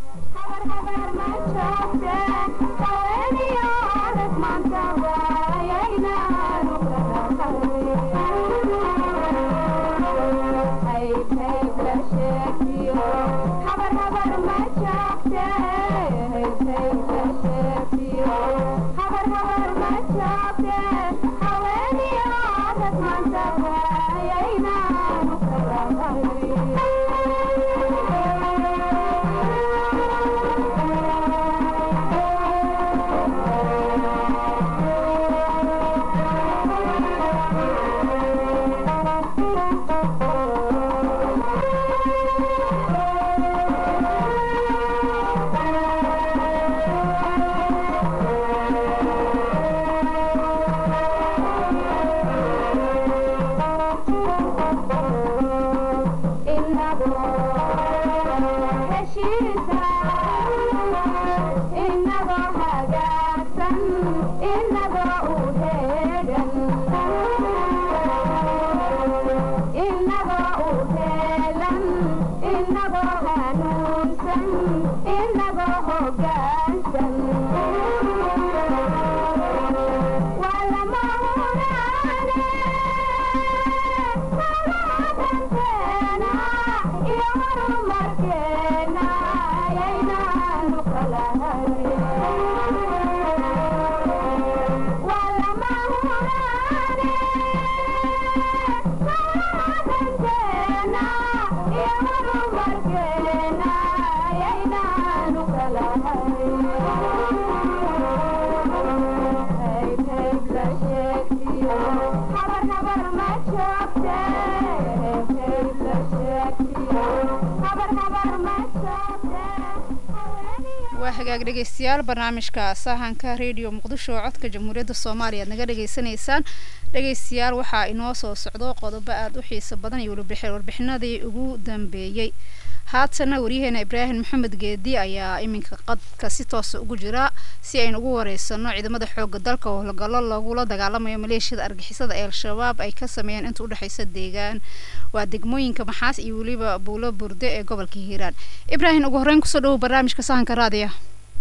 waa hagaag dhegeystayaal barnaamijka sahanka radio muqdisho oo codka jamhuuriyadda soomaaliya aad naga dhegeysanaysaan dhegeystayaal waxaa inoo soo socdo qodobo aada u xiiso badan iyo warbixinadii ugu dambeeyey haatana waryaheena ibraahim maxamed geedi ayaa iminka qadka si toosa ugu jira si aynu ugu wareysano ciidamada xooga dalka oo howlgallo lagula dagaalamayo maleeshiyada argixisada ee al-shabaab ay ka sameeyeen inta udhexeysa deegaan waa degmooyinka maxaas iyo weliba buulo burde ee gobolka hiiraan ibraahim ugu horreyn kusoo dhawow barnaamijka sahanka raadiya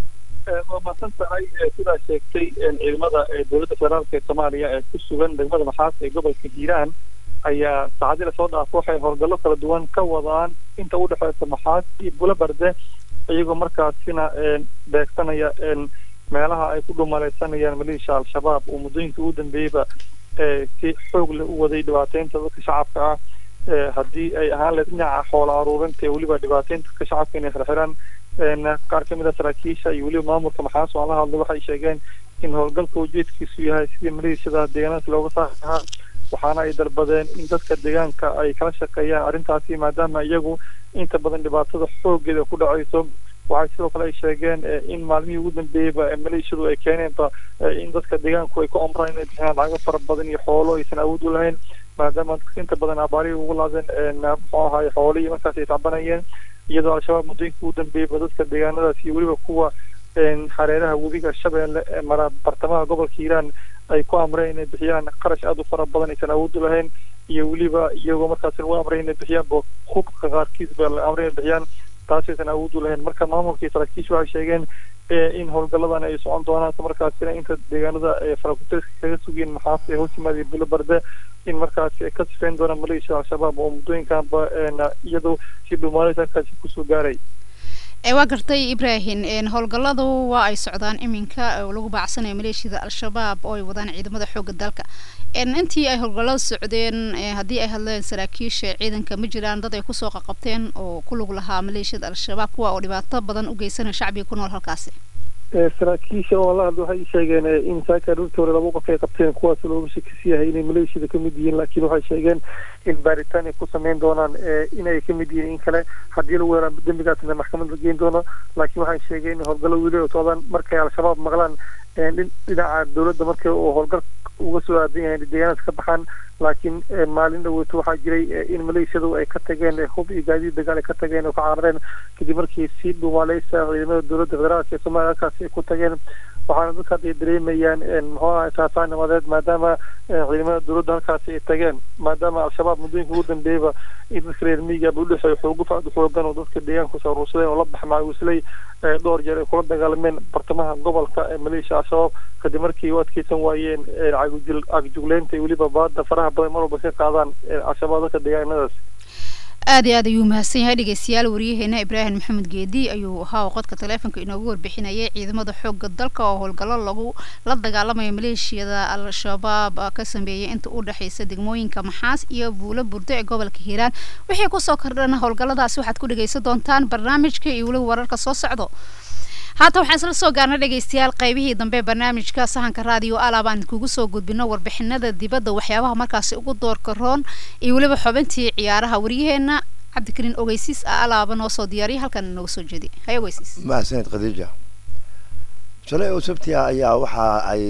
waa mahadsan tahay sidaa sheegtay ciidamada dowladda federaalka ee soomaaliya ee ku sugan degmada maxaas ee gobolka hiiraan ayaa saacadii lasoo dhaafo waxay howlgallo kala duwan ka wadaan inta u dhexeysa maxaas iyo bula barde iyagoo markaasina beegsanaya meelaha ay ku dhumalaysanayaan maleeshiya al-shabaab oo muddooyinkii ugu dambeeyeyba si xoog leh u waday dhibaateynta dadka shacabka ah haddii ay ahaan lahayd dhinaca xoola aruurinta ee weliba dhibaateynta dadka shacabka inay xirxiraan qaar ka mid a saraakiisha iyo weliba maamulka maxaas oo aan la hadlay waxay sheegeen in howlgalka ujeedkiisu yahay sidii maleeshiyada deegaanka looga saari lahaa waxaana ay dalbadeen in dadka deegaanka ay kala shaqeeyaan arrintaasi maadaama iyagu inta badan dhibaatada xoogeeda ku dhacayso waxay sidoo kale ay sheegeen in maalmihii ugu dambeeyeyba maleeshiyadu ay keeneenba in dadka deegaanku ay ku amraan inay bixiyaan lacago fara badan iyo xoolo aysan awood u lahayn maadaama dadka inta badan abaarihii ugu laadeen muxuu ahaay xoolihii markaas ay tacbanayeen iyadoo al-shabaab muddooyinkii ugu dambeeyeyba dadka deegaanadaas iyo weliba kuwa hareeraha webiga shabeelle ee mara bartamaha gobolka hiiraan ay ku amreen inay bixiyaan qarash aada u fara badan aysan awood u lahayn iyo weliba iyagoo markaas lagu amray inay bixiyaan hubka qaarkiisba la amray inay bixiyaan taasaysan awood u lahayn marka maamulkii saraakiishu waxay sheegeen in howlgalladan ay socon doonaan markaasina inta deegaanada farakutiriska kaga sugeen maxaas ee hoos yimaada bilo barde in markaasi ay ka sifeyn doonaan maleeshiyada al-shabaab oo muddooyinkanba iyadoo si dhumaaleysa halkaasi kusoo gaaray
waa gartay ibrahim howlgalladu waa ay socdaan iminka oo lagu baacsanayo maleeshiyada al-shabaab oo ay wadaan ciidamada xoogga dalka intii ay howlgallada socdeen haddii ay hadleen saraakiisha ciidanka ma jiraan dad ay kusoo qaqabteen oo ku lug lahaa maleeshiyada al-shabaab kuwa oo dhibaato badan u geysanaya shacbiga ku nool halkaasi
saraakiisha oo la hadla waxay sheegeen in saaka dhulkii hore laba qof ay qabteen kuwaas looga shakisi yahay inay maleeshiyada ka mid yihiin laakiin waxay sheegeen in baaritaan ay ku sameyn doonaan inay ka mid yihiin in kale haddii lagu helaan dembigaasna maxkamad la geyn doono laakiin waxay sheegeen in howlgallo weli oo socdaan markay al-shabaab maqlaan dhinaca dowladda markay uu howlgal uga soo aadan yahay deegaanadas ka baxaan laakiin maalin dhaweyto waxaa jiray in maleeshiyadu ay ka tageen hub iyo gaadiid dagaal ay ka tageen oo ka carareen kadib markii si dhumaaleysa ciidamada dowladda federaalka ee soomaaliya halkaasi ay ku tageen waxaana dadka hadda ay dareemayaan muxuu ahay saasaan nimadeed maadaama ciidamada dowladda halkaasi ay tageen maadaama al-shabaab muddooyinka ugu dambeeyaba in dadka reer miyigaaba udhexeeyo xoogo facd xoogan oo dadka deegaanka kusoo aruursadeen oo la bax maawisley dhowr jeer ay kula dagaalameen bartamaha gobolka ee maleeshiya al-shabaab kadib markii u adkeysan waayeen cagjugleynta iyo weliba baada faraha badan mar walba ka qaadaan al-shabaab dadka deegaanadaas
aad iyo aad ayuu mahadsan yahay dhegeystayaal waryaheena ibraahim maxamed geedi ayuu ahaa oo qodka taleefonka inoogu warbixinayay ciidamada xoogga dalka oo howlgallo lagu la dagaalamayo maleeshiyada al-shabaab ka sameeyay inta u dhexeysa degmooyinka maxaas iyo buulo burdo ee gobolka hiiraan wixii kusoo kordhana howlgalladaasi waxaad ku dhegeysan doontaan barnaamijka iyo weliba wararka soo socdo haatan waxaan isla soo gaarnay dhegeystayaal qaybihii dambe barnaamijka sahanka raadiyo alaab aan kugu soo gudbino warbixinada dibadda waxyaabaha markaasi ugu doorka roon iyo weliba xubintii ciyaaraha waryaheena cabdikariin ogeysiis ah alaaba noo soo diyaariya halkan inooga soo jeedi hay ogeysiis
mahadsaned khadiija shalay oo sabtiga ayaa waxa ay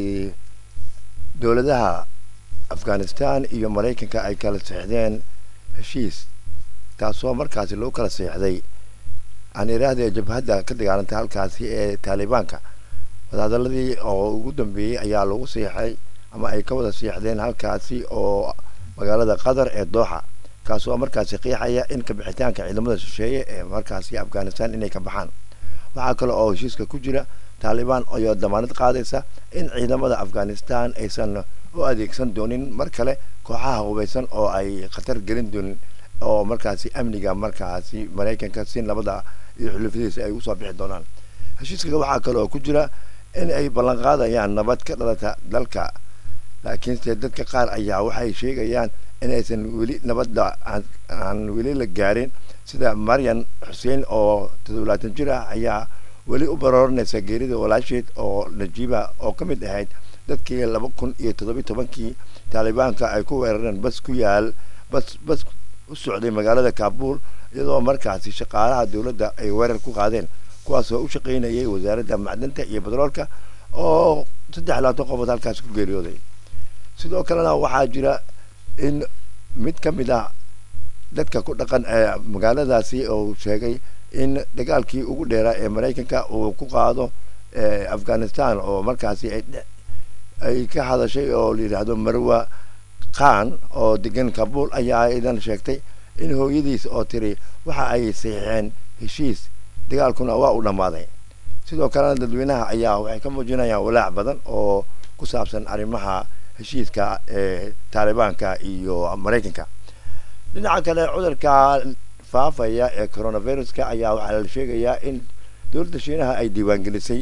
dowladaha afghanistan iyo maraykanka ay kala seexdeen heshiis taasoo markaasi loo kala seexday aan iraahda jabhadda ka dagaalantay halkaasi ee taalibaanka wadahadaladii oo ugu dambeeyey ayaa lagu seexay ama ay ka wada seexdeen halkaasi oo magaalada qatar ee dooxa kaasoo markaasi qiixaya in kabixitaanka ciidamada shisheeye ee markaasi afghanistan inay ka baxaan waxaa kale oo heshiiska ku jira taalibaan ayaa damaanad qaadaysa in ciidamada afghanistan aysan u adeegsan doonin mar kale kooxaha hubaysan oo ay khatar gelin doonin oo markaasi amniga markaasi maraykanka si nabada iyo xulufadiisa ay usoo bixi doonaan heshiiska waxaa kale oo ku jira in ay ballan qaadayaan nabad ka dhalata dalka laakiinse dadka qaar ayaa waxay sheegayaan inaysan weli nabadda aan weli la gaarin sida maryan xuseen oo toddobaatan jir ah ayaa weli u barooranaysa geerida walaasheed oo najiiba oo ka mid ahayd dadkii laba kun iyo toddobiyi tobankii taalibaanka ay ku weerareen bas ku yaal bas bas u socday magaalada kaabul iyadoo markaasi shaqaalaha dowladda ay weerar ku qaadeen kuwaasoo u shaqaynayay wasaaradda macdanta iyo batroolka oo saddex labaatan qofood halkaasi ku geeriyooday sidoo kalena waxaa jira in mid ka mid ah dadka ku dhaqan ee magaaladaasi uu sheegay in dagaalkii ugu dheeraa ee maraykanka uu ku qaado afghanistan oo markaasi ay ka hadashay oo la yidhaahdo marwa khan oo degan kabul ayaa idan sheegtay in hooyadiis oo tiri waxa ay saxiixeen heshiis dagaalkuna waa u dhammaaday sidoo kalena dadweynaha ayaa waxay ka muujinayaan walaac badan oo ku saabsan arrimaha heshiiska ee taalibaanka iyo maraykanka dhinaca kale cudurka faafaya ee coronaviruska ayaa waxaa la sheegayaa in dowladda shiinaha ay diiwaangelisay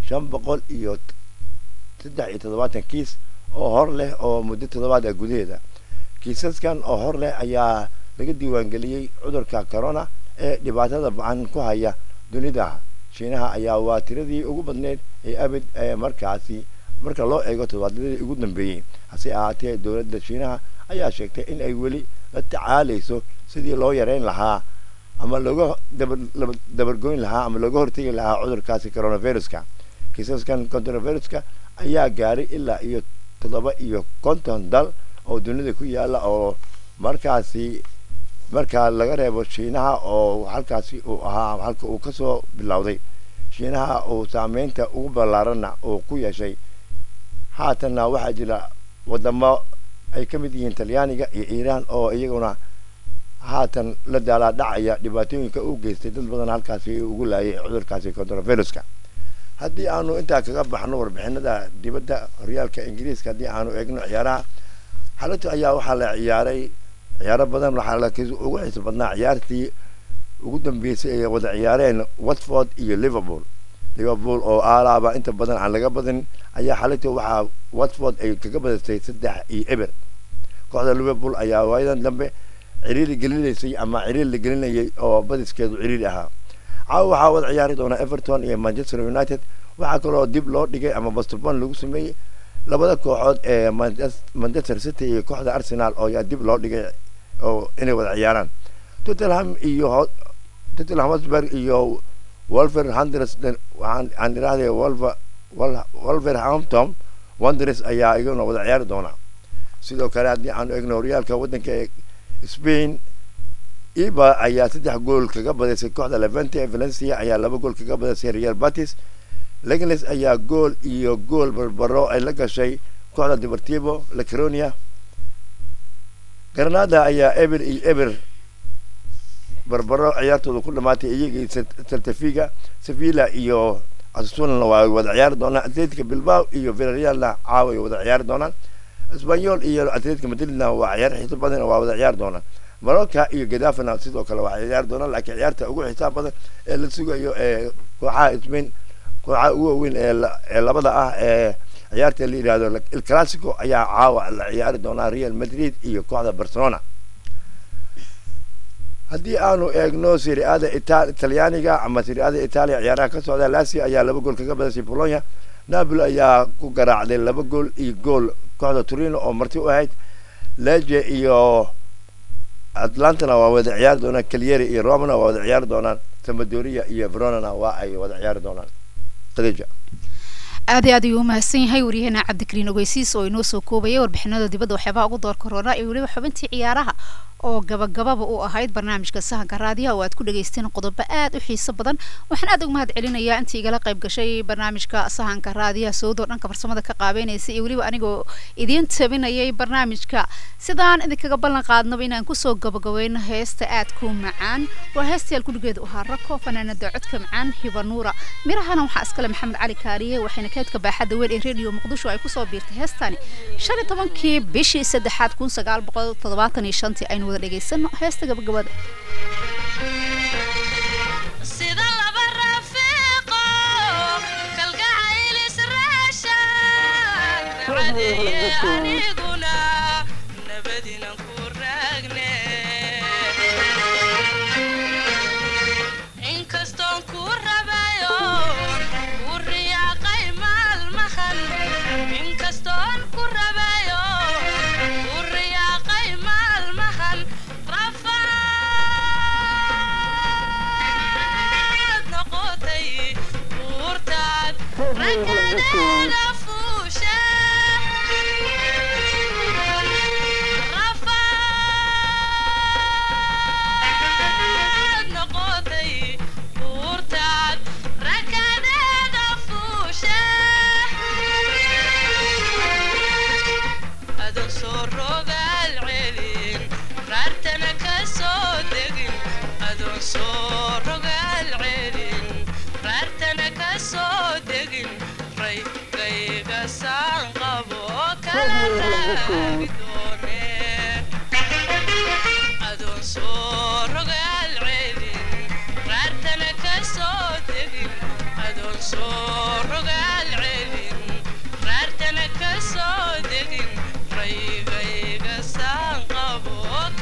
shan boqol iyo saddex iyo toddobaatan kiis oo hor leh oo muddo toddobaad ah gudaheeda kiisaskan oo hor leh ayaa laga diiwaangeliyey cudurka corona ee dhibaatada bacan ku haya dunida shiinaha ayaa waa tiradii ugu badneyd ee abid ee markaasi marka loo eego toddobaadyadii ugu dambeeyey hase ahaatee dowladda shiinaha ayaa sheegtay in ay weli la tacaalayso sidii loo yareyn lahaa ama looga dabargoyn lahaa ama looga hortegi lahaa cudurkaasi coronaviruska kiisaskan coronaviruska ayaa gaaray ilaa iyo toddoba iyo konton dal oo dunida ku yaala oo markaasi marka laga reebo shiinaha oo halkaasi uu ahaa halka uu kasoo bilowday shiinaha uu saameynta ugu ballaaranna uu ku yeeshay haatanna waxaa jira wadamo ay ka mid yihiin talyaaniga iyo iiraan oo iyaguna haatan la daalaa dhacaya dhibaatooyinka u geystay dad badan halkaasi ugu laayay cudurkaasi coronaviruska haddii aanu intaa kaga baxno warbixinada dibadda horyaalka ingiriiska haddii aanu eegno ciyaaraha xalatu ayaa waxaa la ciyaaray ciyaaro badan waxaa la ugu xiiso badnaa ciyaartii ugu dambeysay ay wada ciyaareen watford iyo liverpool liverpool oo aalaaba inta badan aan laga badin ayaa xalatu waxaa watford ay kaga badisay saddex iyo eber kooxda liverpool ayaa waayadan dambe ciriiri gelinaysay ama ciriir la gelinayay oo badiskeedu ciriiri ahaa caawa waxaa wada ciyaari doona everton iyo manchester united waxaa kaloo dib loo dhigay ama bostobon lagu sameeyey labada kooxood ee manchester city iyo kooxda arsenal oo yaa dib loo dhigay oo inay wada ciyaaraan tottenham iyo tottenham hotspur iyo wolverhampton waxaan idhahday wolver wolverhampton wanderers ayaa iyaguna wada ciyaari doona sidoo kale haddii aanu egno horyaalka waddanka ee spain iba ayaa saddex gool kaga badisay kooxda levente valencia ayaa laba gool kaga badisay real batis legnes ayaa gool iyo gool barbaro ay la gashay kooxda deportivo lacronia granada ayaa eber iyo eber barbaro ciyaartooda ku dhamaatay iyagii saltafiga sevilla iyo asusunana waa wada ciyaari doonaan atletica bilbao iyo villarrealna caawa ay wada ciyaari doonaan espanyol iyo atletica madridna waa ciyaar xiiso badan waa wada ciyaari doonaan marocca iyo gadafana sidoo kale waa ciyaari doonaan laakiin ciyaarta ugu xisaab badan ee la sugayo ee kooxaha spain kooxaha ugu waaweyn ee labada ah ee ciyaarta la yidhahdo il classico ayaa caawa la ciyaari doonaa real madrid iyo kooxda barcelona haddii aanu eegno siriada talyaaniga ama siriada italia ciyaaraha ka socda lazio ayaa laba gool kaga badasay polonia napoli ayaa ku garaacday laba gool iyo gool kooxda turino oo marti u ahayd leje iyo atlantana waa wada ciyaari doonaan calyeri iyo romana waa wada ciyaari doonaan samadoria iyo veronana waa ay wada ciyaari doonaan khadija
aad iyo aad ayuu umahadsan yahay waryaheena cabdikariin ogeysiis oo inoo soo koobaya warbixinada dibadda waxyaabaha ugu door korona iyo weliba xubintii ciyaaraha oo gabagababa u ahayd barnaamijka sahanka raadiyaha oo aad ku dhageysteen qodobo aad u xiiso badan waxaan aad uga mahad celinayaa intii igala qayb gashay barnaamijka sahanka raadiyaha sowdoo dhanka farsamada ka qaabeynaysa iyo weliba anigoo idiin tabinayay barnaamijka sidaan idinkaga ballan qaadnaba inaan kusoo gabagabeyno heesta aad ku macaan waa heestayaal kudhigeeda ahaa rako fanaanada codka macaan hibanuura mirahana waxaa iskale maxamed cali kaariye waxayna kaydka baaxadda weyn ee radio muqdisho ay kusoo biirtay heestani shan iyo tobankii bishii saddexaad kun sagaal boqol toddobaatan iyo shantii aynu wada dhegaysano heesta gabagabada
sida laba rafiiqo kalgacayl israashaan racadeeye aniguna nabadinan ku raagne inkastoon ku rabayo ku riyaaqay maalmahan inkastoon ku rabayo ku riyaaqay maalmahan rafaad noqotay buurtaad ragadeeda fuusha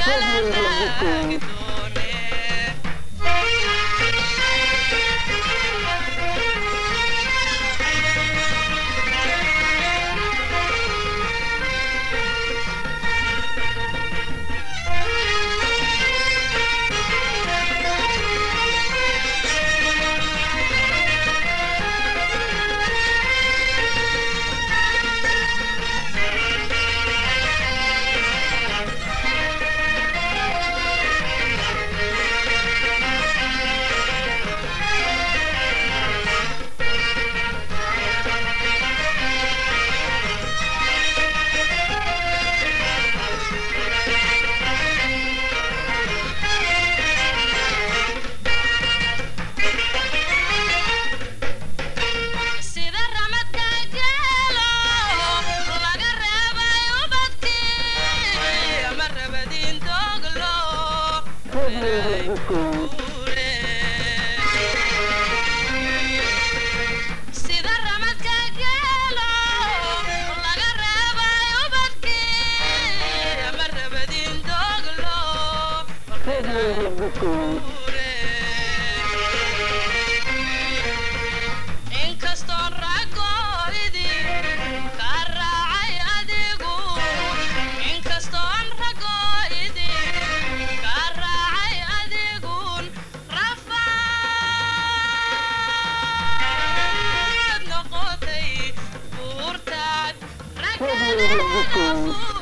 raagi sida ramadka geelo laga reebay ubadkii ama rabadiin dooglo sida ramadka geelo laga reebay ubadkii ama rabadiin dooglo inkastoon ragooidi ka raacay adigu inkastoon ragooidi ka raacay adigun rafaad noqotay buurtaad raggadeeda